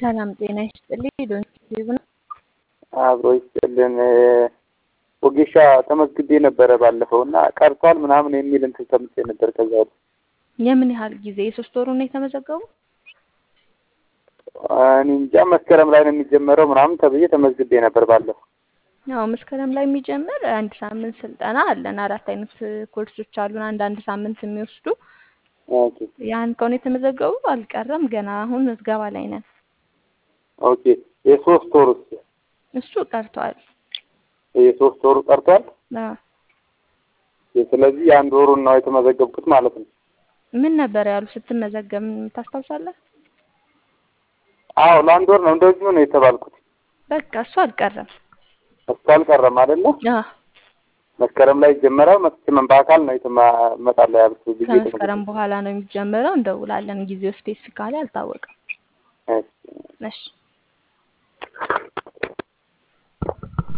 ሰላም ጤና ይስጥልኝ። ዶንኪ ነው። አብሮ ይስጥልን። ወጌሻ ተመዝግቤ ነበረ ባለፈው እና ቀርቷል ምናምን የሚል እንትን ሰምቼ ነበር። ከዛ ወዲህ የምን ያህል ጊዜ? የሶስት ወሩ ነው የተመዘገቡ? እኔ እንጃ መስከረም ላይ ነው የሚጀመረው ምናምን ተብዬ ተመዝግቤ ነበር ባለፈው። ያው መስከረም ላይ የሚጀምር አንድ ሳምንት ስልጠና አለን። አራት አይነት ኮርሶች አሉን፣ አንድ አንድ ሳምንት የሚወስዱ ኦኬ ያን ከሆነ የተመዘገቡ አልቀረም፣ ገና አሁን ምዝገባ ላይ ነን። ኦኬ። የሶስት ወር ውስጥ እሱ ቀርቷል። የሶስት ወሩ ቀርቷል። አዎ። ስለዚህ የአንድ ወሩን ነው የተመዘገብኩት ማለት ነው። ምን ነበር ያሉ ስትመዘገብ ታስታውሳለህ? አዎ ለአንድ ወር ነው እንደዚሁ ነው የተባልኩት። በቃ እሱ አልቀረም። እሱ አልቀረም አይደለ? አዎ መስከረም ላይ ይጀመራል። መጥቼ በአካል ነው የተመጣለ ያሉት ጊዜ ከመስከረም በኋላ ነው የሚጀምረው። እንደውላለን። ጊዜው ስፔሲፊካሊ አልታወቀም። እሺ። እሺ